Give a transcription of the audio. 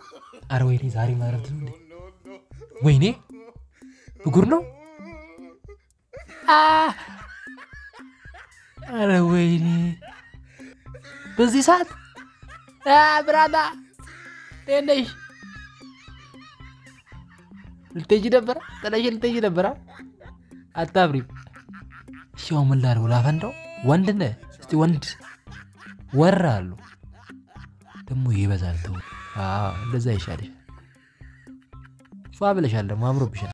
አረ ወይኔ ዛሬ ማረፍት ነው እንዴ? ወይኔ ብጉር ነው። አ! አረ ወይኔ በዚህ ሰዓት አ፣ ብራታ እንዴት ነሽ? ልትሄጂ ነበረ? ጥለሽ ልትሄጂ ነበረ? አታፍሪም? እሺ አሁን ምን ላድርግ? ላፈንዳው? ወንድ ነህ? እስቲ ወንድ ወራ አሉ ደግሞ ይበዛል። ተው፣ አዎ እንደዛ ይሻልሻል። ፏ ብለሻል ደግሞ አምሮብሻል።